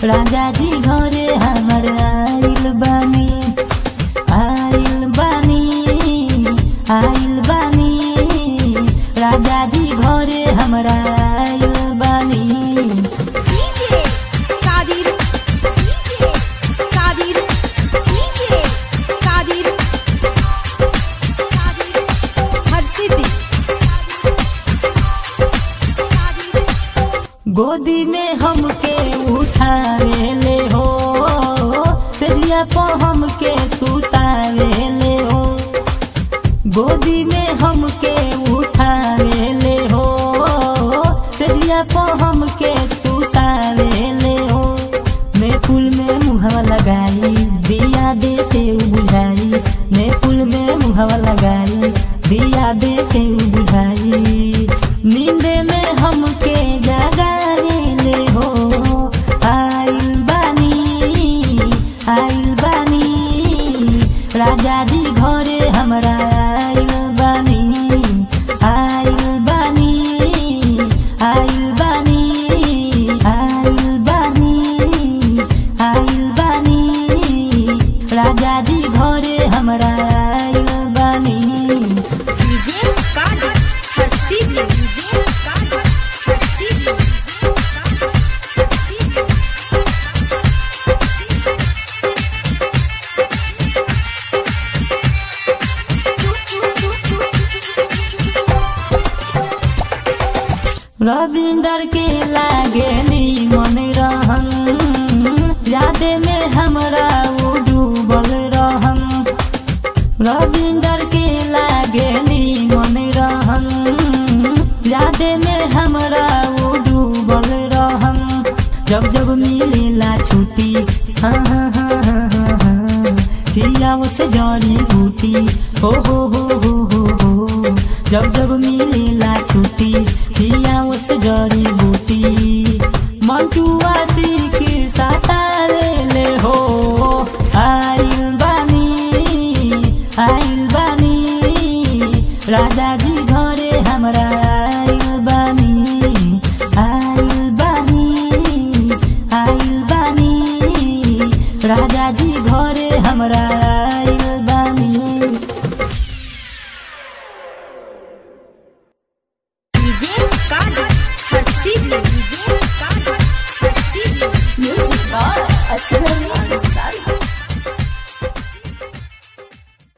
राजा जी घरे हमर आइल बानी आइल बानी आइल बानी राजा जी घरे हमरा आइल बानी DJ Kadir DJ Kadir DJ Kadir Kadir हर सिद्धि गोदी में हमके उठावे ले हो सजिया पो हमके सुतावे ले हो गोदी में हमके उठावे ले हो सजिया पो हमके सुतावे ले हो मैं फूल में मुहवा लगाई दिया देते उ बुझाई मैं फूल में मुहवा लगाई दिया देते उ बुझाई नींद में हमके जगाए ले हो आइल बानी आइल बानी राजा जी घरे हमरा आइल बानी आइल बानी आइल बानी आइल बानी आइल बानी राजा जी घरे हमरा आइल बानी DJ Kadir हर सिद्धि DJ Kadir हर सिद्धि रविंदर के लागेली मन रहन यादे में हमरा वो डूबल रहन रविंदर के लागेली मन रहन यादे में हमरा वो डूबल रहन जब जब मिलेला छुट्टी हाँ हाँ हाँ हाँ हाँ हाँ थिया से जड़ी बूटी हो हो हो हो हो हो जब जब मिलेला छुट्टी थिया से जड़ी बूटी मंटू आशी के सातारे ले हो आइल बानी आइल बानी राजा जी घरे हमरा आइल बानी आइल बानी आइल बानी राजा जी घरे हमरा आइल बानी DJ Kadir Har Siddhi DJ Kadir Har Siddhi Music by Aslan